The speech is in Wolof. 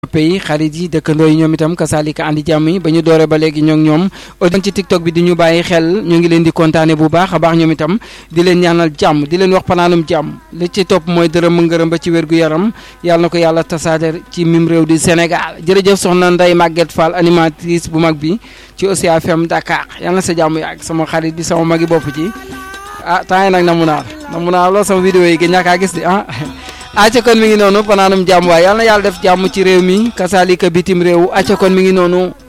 pays xarit yi dëkkandoo yi ñoom itam kasaalika andi jàmm yi ba ñu doore ba léegi ñoo ngi ñoom audience ci tiktok bi di ñu bàyyi xel ñu ngi leen di kontaane bu baax a baax ñoom itam di leen ñaanal jàmm di leen wax panaanum jàmm li ci topp mooy dërëm mu ngërëm ba ci wér gu yaram yàlla na ko yàlla tasaade ci mim réew di Sénégal jërëjëf soxna Ndeye Maguette Fall animatrice bu mag bi ci Osia FM Dakar yàlla na sa jàmm yàgg sama xarit bi sama magi bopp ci ah temps yi nag namu naa namu naa lool sama vidéo yi gën ñàkkaa gis di ah acca kon mi ngi noonu panaanum jàmm waaye yàlla na yàlla def jàmm ci réew mi kasaalika bitim réew acca kon mi ngi noonu